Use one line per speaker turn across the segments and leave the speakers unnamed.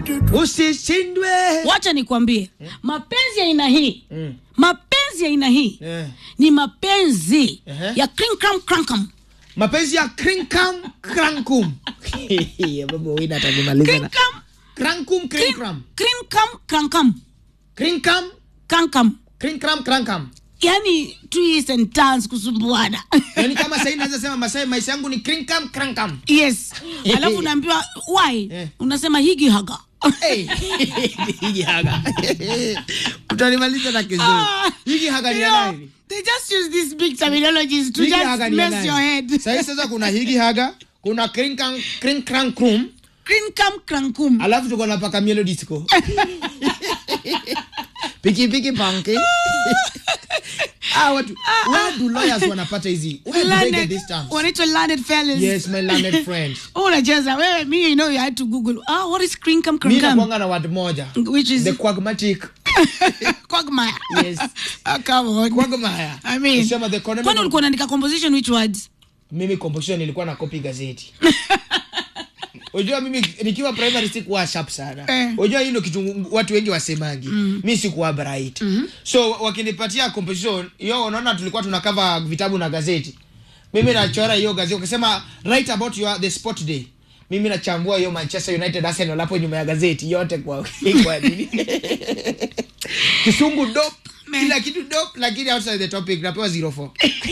usishindwe
wacha nikwambie mapenzi ya aina hii
Mm.
mapenzi ya aina hii
Eh.
ni mapenzi
Ehe.
ya krinkram krankam
mapenzi ya krinkam krankum baba wina atanimaliza na
krinkam
krankum krinkram
krinkam krankam
krinkam
krankam
krinkram krankam
yani twists and turns kusumbuana
yani kama sahii naweza sema masai maisha yangu ni krinkam krankam
yes alafu unaambiwa why
Eh.
unasema higi haga
Hey. higi haga utanimaliza na kizuri
Ah,
higi haga ni
you
ya
know,
nani
they just use these big terminologies to
higi
just
haga ni ya
mess your
nani
head
sahii sasa kuna higi haga kuna krinkam krinkram
krinkam krankum
alafu tuko na paka mielo disco piki piki panki ah, watu where do lawyers wanapata hizi where do they get
Learned-
these terms
wanaitwa learned fellas
yes my learned friends
Oh, unacheza wewe me you know you had to google ah what is krinkam
mi
krankam
nakuanga na word moja
which is
the quagmatic
quagmire
Yes.
Ah, come on
quagmire
I mean,
Kusema the economy
kwani
of-
ulikuwa unaandika composition which words
mimi composition nilikuwa na copy gazeti unajua mimi nikiwa primary sikuwa sharp sana
Eh.
unajua hii ndio kitu watu wengi wasemangi mm. mi sikuwa bright mm-hmm. so wakinipatia composition hiyo unaona tulikuwa tunakava vitabu na gazeti mimi nachora hiyo gazeti ukisema write about your, the sport day mimi nachambua hiyo manchester united arsenal hapo nyuma ya gazeti yote kwa kwa nini kisungu dop
Me.
kila kitu dop lakini outside the topic napewa 04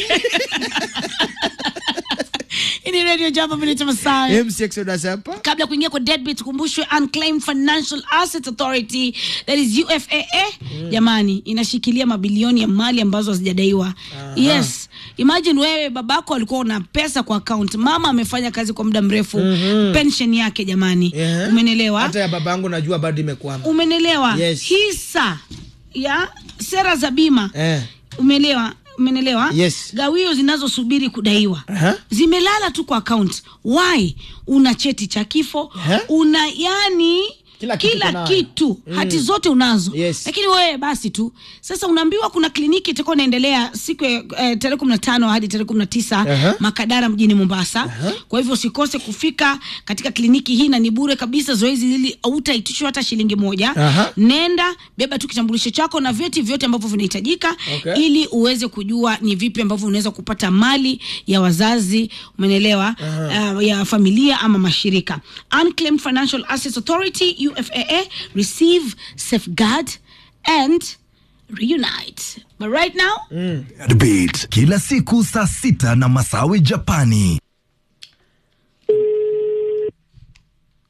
hii ni radio jambo vile masaa
MC Exodus hapa
kabla ya kuingia kwa deadbeat tukumbushwe unclaimed financial assets authority that is ufaa jamani inashikilia mabilioni ya mali ambazo hazijadaiwa yes imagine wewe babako alikuwa una pesa kwa account mama amefanya kazi kwa muda mrefu pension yake jamani
Yeah.
umenelewa
hata ya babangu najua bado imekwama
umenelewa
Yes.
hisa ya sera za bima
eh.
umeelewa umenelewa
Yes.
gawio zinazosubiri kudaiwa
Aha.
zimelala tu kwa account why una cheti cha kifo
Aha.
una yani
Kila kitu
kila
uko nayo.
kitu hati zote unazo
Yes.
lakini wewe basi tu sasa unaambiwa kuna kliniki itakuwa inaendelea siku ya eh, tarehe kumi na tano hadi tarehe kumi na tisa
Aha.
makadara mjini mombasa kwa hivyo usikose kufika katika kliniki hii na ni bure kabisa zoezi hili hautaitishwa hata shilingi moja
Aha.
nenda beba tu kitambulisho chako na vyeti vyote ambavyo vinahitajika
Okay.
ili uweze kujua ni vipi ambavyo unaweza kupata mali ya wazazi umenelewa uh, ya familia ama mashirika unclaimed financial assets authority ufaa receive safeguard and reunite but right now
Beat kila siku saa sita na Masawi Japani.